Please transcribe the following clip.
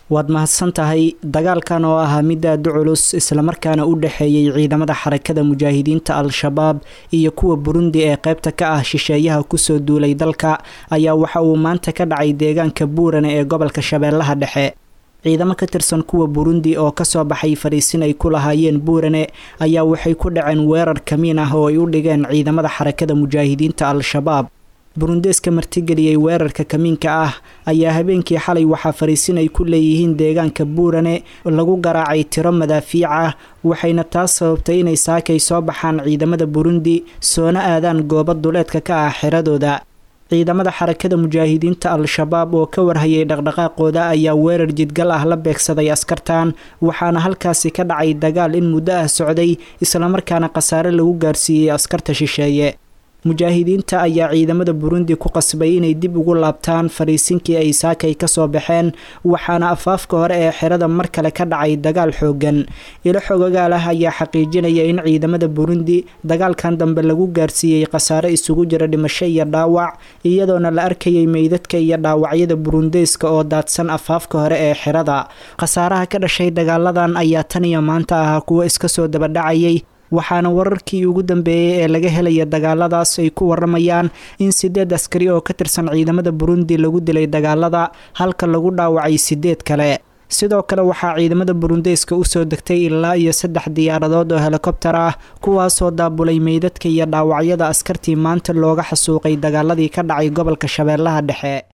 waad mahadsan tahay dagaalkan oo ahaa mid aada u culus islamarkaana u dhexeeyey ciidamada xarakada mujaahidiinta al-shabaab iyo kuwa burundi ee qaybta ka ah shisheeyaha kusoo duulay dalka ayaa waxa uu maanta ka dhacay deegaanka buurane ee gobolka shabeellaha dhexe ciidamo ka tirsan kuwa burundi oo kasoo baxay fariisin ay ku lahaayeen buurane ayaa waxay ku dhaceen weerar kamiin ah oo ay u dhigeen ciidamada xarakada mujaahidiinta al-shabaab burundeeska martigeliyey weerarka kamiinka ah ayaa habeenkii xalay waxaa fariisin ay ku leeyihiin deegaanka buurane lagu garaacay tiro madaafiic ah waxayna taas sababtay inay saakay soo baxaan ciidamada burundi soona aadaan goobo duleedka ka ah xiradooda ciidamada xarakada mujaahidiinta al-shabaab oo ka warhayay dhaqdhaqaaqooda ayaa weerar jidgal ah la beegsaday askartan waxaana halkaasi ka dhacay dagaal in muddo ah socday islamarkaana khasaare lagu gaarsiiyey askarta shisheeye mujaahidiinta ayaa ciidamada burundi ku qasbay inay dib ugu laabtaan fariisinkii ay saakay kasoo baxeen waxaana afaafka hore ee xerada mar kale ka dhacay dagaal xoogan ilo xogagaal ah ayaa xaqiijinaya in ciidamada burundi dagaalkan dambe lagu gaarsiiyey khasaare isugu jira dhimasho iyo dhaawac iyadoona la arkayay meydadka iyo dhaawacyada burundeyska oo daadsan afaafka hore ee xerada khasaaraha ka dhashay dagaaladan ayaa tan iyo maanta ahaa kuwo iska soo dabadhacayay waxaana wararkii ugu dambeeyey ee laga helaya dagaaladaas ay ku waramayaan in sideed askari oo ka tirsan ciidamada burundi lagu dilay dagaalada halka lagu dhaawacay sideed kale sidoo kale waxaa ciidamada burundeyska usoo degtay ilaa iyo saddex diyaaradood oo helikobtar ah kuwaasoo daabulay meydadka iyo dhaawacyada askartii maanta looga xasuuqay dagaaladii ka dhacay gobolka shabeellaha dhexe